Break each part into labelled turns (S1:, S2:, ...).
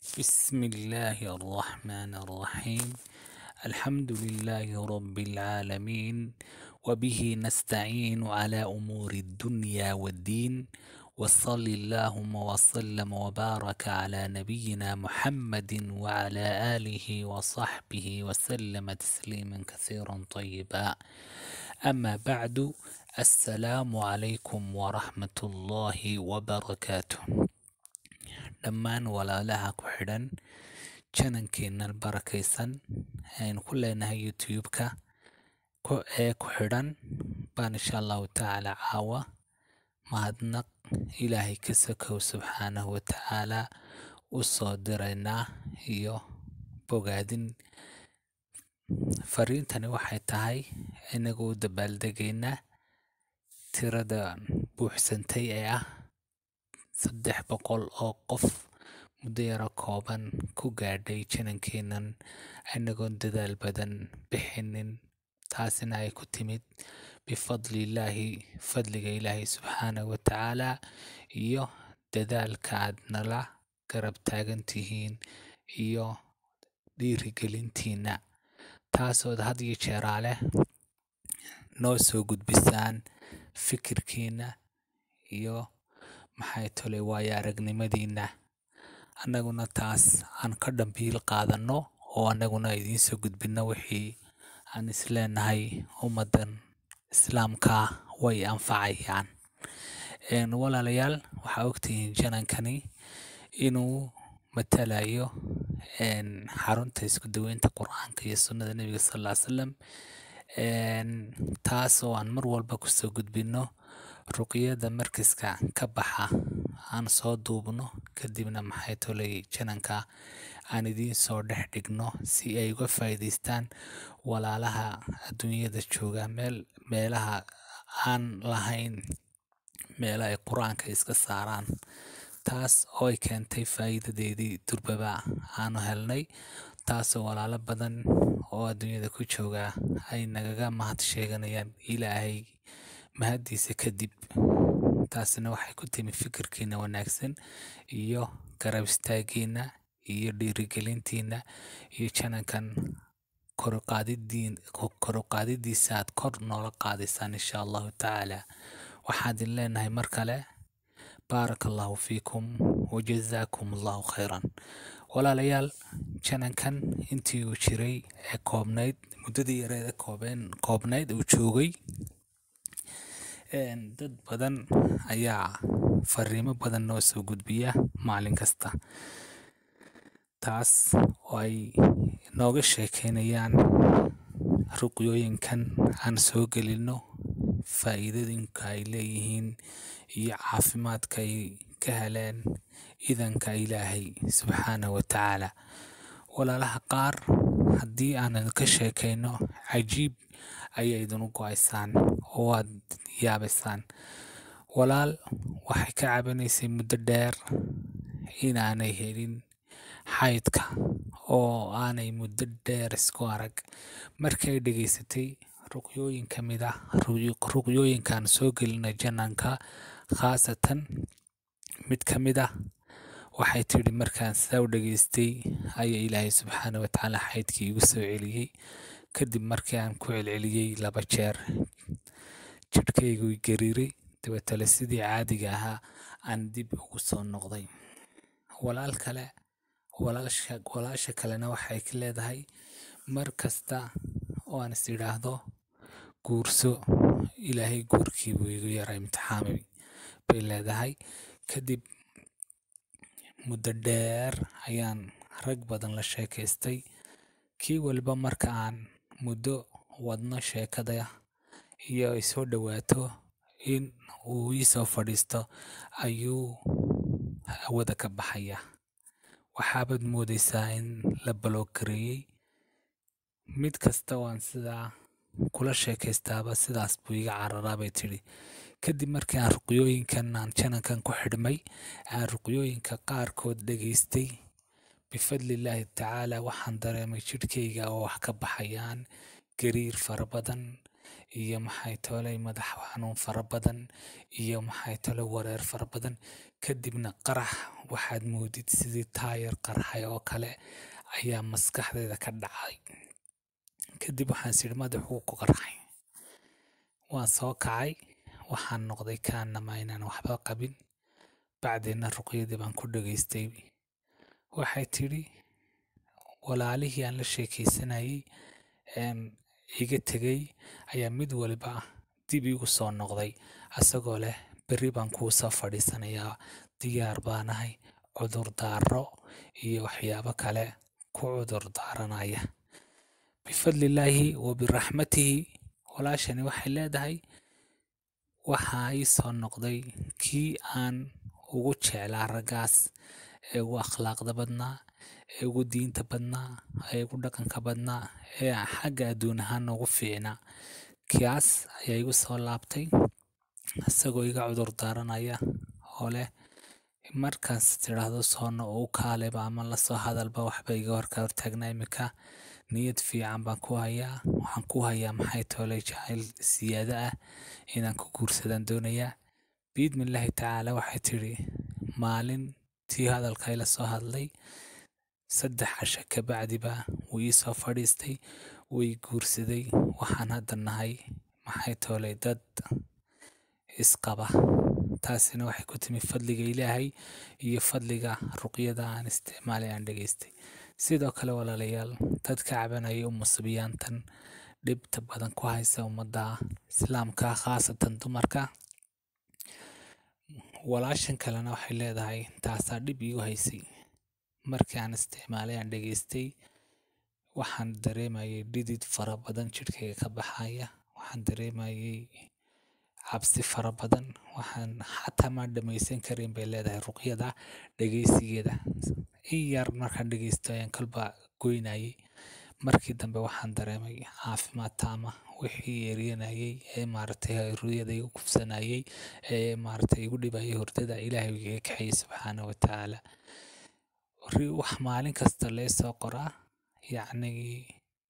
S1: بسم الله الرحمن الرحيم الحمد لله رب العالمين وبه نستعين على أمور الدنيا والدين وصل اللهم وسلم وبارك على نبينا محمد وعلى آله وصحبه وسلم تسليما كثيرا طيبا أما بعد السلام عليكم ورحمة الله وبركاته dhammaan walaalaha ku xidhan janankeennan barakaysan aynu ku leenahay youtube-ka ee ku xidhan baan insha allahu tacaala caawa mahadnaq ilaahay ka sokow subxaanahu watacaalaa u soo diraynaa iyo bogaadin fariintani waxay tahay inagoo u dabaaldegaynaa tirada buuxsantay ee ah saddex boqol oo qof muddo yaro kooban ku gaadhay janankeennan inagoon dadaal badan bixinin taasina ay ku timid bifadlillaahi fadliga ilaahay subxaanahu watacaalaa iyo dadaalka aad nala garab taagan tihiin iyo dhiirigelintiinna taasood had iyo jeeraa leh noo soo gudbisaan fikirkiinna iyo maxay tolay waayo aragnimadiinna annaguna taas aan ka dhambiil qaadanno oo annaguna idiin soo gudbinno wixii aan isleenahay ummaddan islaamka way anfacayaan walaalayaal waxaa ogtihiin janankani inuu matalayo xarunta isku daweynta qur-aanka iyo sunnada nebiga sal ll ly salam taas oo aan mar walba kusoo gudbinno ruqyada markiska ka baxa aan soo duubno kadibna maxay tolay jananka aan idiin soo dhex dhigno si ay uga faa'iidaystaan walaalaha adduunyada jooga meel meelaha aan lahayn meelo ay qur-aanka iska saaraan taas oo ay keentay faa'iidadeedii durbaba aanu helnay taasoo walaalo badan oo adduunyada ku jooga ay nagaga mahad sheeganayaan ilaahay mahaddiisa kadib taasina waxay ku timi fikirkiina wanaagsan iyo garab istaagiina iyo dhiirigelintiina iyo janankan koruqaadidiisa aad kor noola qaadaysaan insha allahu tacaala waxaan idin leenahay mar kale baaraka allahu fiikum wajazaakum allahu khayran walaalayaal janankan intii uu jiray ee koobnayd muddadii yareeda koobeen koobnayd uu joogay dad badan ayaa fariimo badan noo soo gudbiya maalin kasta taas oo ay nooga sheekeynayaan ruqyooyinkan aan soo gelinno faa'iidooyinka ay leeyihiin iyo caafimaadka ay ka heleen idanka ilaahay subxaanahu watacaala walaalaha qaar haddii aanan ka sheekayno cajiib ayay idinu go-aysaan oo aad yaabaysaan walaal waxay ka cabanaysay muddo dheer inaanay helin xaydka oo aanay muddo dheer isku arag markii ay dhegaysatay ruqyooyin ka mid ah ruqyooyinkaan soo gelina jananka khaasatan mid ka mid ah waxay tidhi markaan sidaa u dhegaystay ayaa ilaahay subxaana watacaala xaydkii igu soo celiyey kadib markii aan ku celceliyey laba jeer jidhkaygu gariiray dabeetale sidii caadiga ahaa aan dib ugu soo noqday walaal kale walaasha kalena waxay ka leedahay mar kasta oo aan is idhaahdo guurso ilaahay guurkii buu igu yaraa imtixaamay bay leedahay kadib muddo dheer ayaan rag badan la sheekaystay kii waliba marka aan muddo wadno sheekada iyo ay soo dhowaato in uu ii soo fadhiisto ayuu hawada ka baxaya waxaabaad moodaysaa in la baloogareeyey mid kasta waan sidaa kula sheekaystaaba sidaas buu iga cararaa bay tidhi kadib markii aan ruqyooyinkan aan janankan ku xidhmay aan ruqyooyinka qaarkood dhegaystay bifadlillaahi tacaala waxaan dareemay jidhkayga oo wax ka baxayaan gariir fara badan iyo maxay tolay madax xanuun fara badan iyo maxay tolay wareer fara badan kadibna qarax waxaad moodid sidii taayar qarxay oo kale ayaa maskaxdeeda ka dhacay kadib waxaan sidhi madaxuu ku qarxay waan soo kacay waxaan noqday kaanama inaan waxba qabin bacdeenna ruqyadii baan ku dhegaystay waxay tidhi walaalihii aan la sheekaysanayay iga tegay ayaa mid waliba dib iigu soo noqday asagoo leh berri baan kuu soo fadhiisanayaa diyaar baanahay cudur daaro iyo waxyaabo kale ku cudur daaranaya bifadlillaahi wa biraxmatihi walaashani waxay leedahay waxaa ii soo noqday kii aan ugu jeclaa raggaas ee ugu akhlaaqda badnaa ee ugu diinta badnaa ee ugu dhaqanka badnaa ee xagga adduun ahaan ugu fiicnaa kaas ayaa igu soo laabtay isagoo iga cudur daaranaya oo leh markaas tidhaahdo soono oo u kaaleba ama lasoo hadalba waxba iga horka hortaagnaa iminka niyad fiican baan ku hayaa waxaan ku hayaa maxay toolay jacayl siyaado ah inaan ku guursadaan doonayaa biidmillaahi tacaala waxay tidhi maalin tii hadalka ila soo hadlay saddex casho kabacdiba wuu ii soo fadhiistay way guursaday waxaan hadda nahay maxay toolay dad isqaba taasina waxay ku timi fadliga ilaahay iyo fadliga ruqyada aan isticmaalay aan dhegaystay sidoo kale walaalayaal dad ka cabanaya umusubiyaantan dhibta badan ku haysa ummadda islaamka khaasatan dumarka walaashan kalena waxay leedahay taasaa dhib iigu haysay markii aan isticmaalay aan dhegaystay waxaan dareemayay dhidid fara badan jidhkayga ka baxaya waxaan dareemayay cabsi fara badan waxaan xataa maan dhamaysan karin bay leedahay ruqyada dhegaysigeeda in yar markaan dhegaysto ayaan kalba goynayay markii dambe waxaan dareemay caafimaad taama wixii eryanayay ee maaragtay ruyada igu kufsanayay ee maaragtay igu dhibayay hurdada ilaahay igaga kaxayay subxaana wa tacaala wax maalin kasta lee soo qoraa yacnii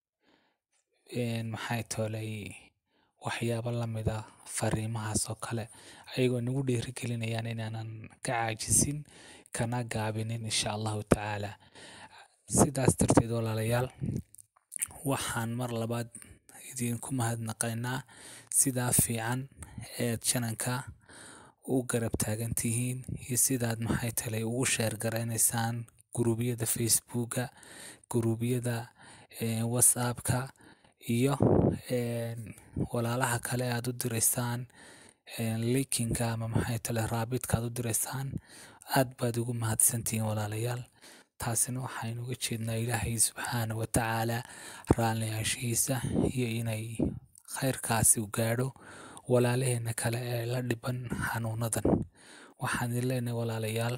S1: maxay toolay waxyaabo lamida fariimahaas oo kale ayagoo nagu dhiirigelinayaan inaanan ka caajisin kana gaabinin insha allahu tacaala sidaas darteed walaalayaal waxaan mar labaad idinku mahadnaqaynaa sidaa fiican eed jananka u garab taagan tihiin iyo sidaad maxay talay ugu sheer garaynaysaan guruubyada facebooka guruubyada whatsappka iyo walaalaha kale aad u diraysaan linkinka ama maxay tale raabidka aad u diraysaan aad baad ugu mahadsantihiin walaalayaal taasina waxaynu uga jeednaa ilaahay subxaana wa tacaala raalliyaashihiisa iyo inay khayrkaasi u gaadho walaalaheena kale ee la dhiban xanuunadan waxaan idin leenahay walaalayaal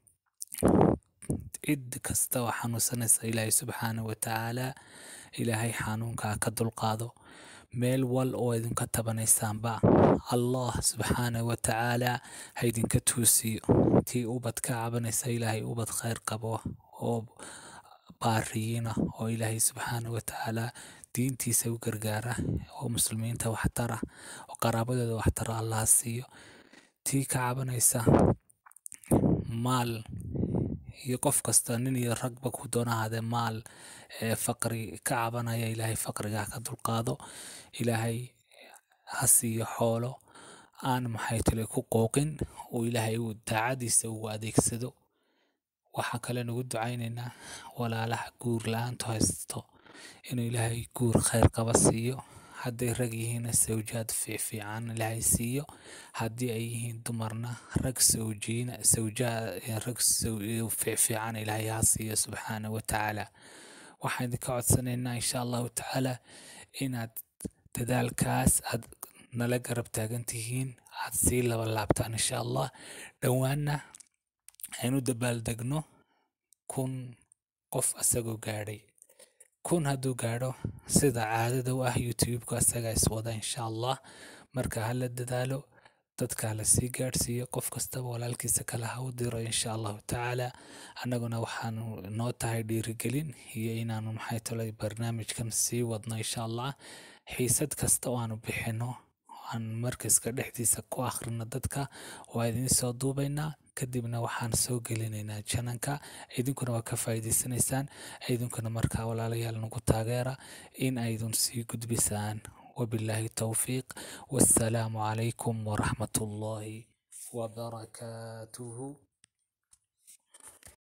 S1: cid kasta oo xanuunsanaysa ilaahay subxaana wa tacaala ilaahay xanuunkaa ka dulqaado meel wal oo idinka tabanaysaanba allah subxaana wa tacaala ha idinka tuusiyo tii ubad ka cabanaysa ilaahay ubad khayr qabo oo baariyiina oo ilaahay subxaana wa tacaala diintiisa u gargaara oo muslimiinta waxtara oo qaraabadooda waxtara allaha siiyo tii ka cabanaysa maal iyo qof kasta nin iyo ragba ku doona ahaadee maal ee faqri ka cabanaya ilaahay faqriga ka dulqaado ilaahay ha siiyo xoolo aan maxay tale ku qooqin uu ilaahay uu daacadiisa ugu adeegsado waxaa kale nugu ducaynaynaa walaalaha guur la-aantu haysto inuu ilaahay guur khayr qaba siiyo hadday rag yihiinna sawjaad fiicfiican ilaahay siiyo haddii ay yihiin dumarna rag sawjiina sawjaa rag fiicfiican ilaahay ha siiyo subxaana wa tacaala waxaan idinka codsanaynaa insha allahu tacaala inaad dadaalkaas aad nala garab taagan tihiin aad sii laba laabtaan insha allah dhowaanna aynu dabaaldegno kun qof asagoo gaadhay kun hadduu gaadho sida caadada u ah youtube-ku asagaa iswada insha allah marka hala dadaalo dadka hala sii gaadhsiiyo qof kastaba walaalkiisa kale ha u diro insha allahu tacaala annaguna waxaanu noo tahay dhiirigelin iyo inaanu maxay tolay barnaamijkan sii wadno insha allah xiisad kasta oo aanu bixino aan markaska dhexdiisa ku akhrino dadka waa idiin soo duubaynaa kadibna waxaan soo gelinaynaa jananka idinkuna waa ka faa'iidaysanaysaan idinkuna markaa walaalayaal nagu taageera in aydun sii gudbisaan wabilaahi towfiiq wassalaamu calaykum waraxmat ullaahi wabarakaatuhu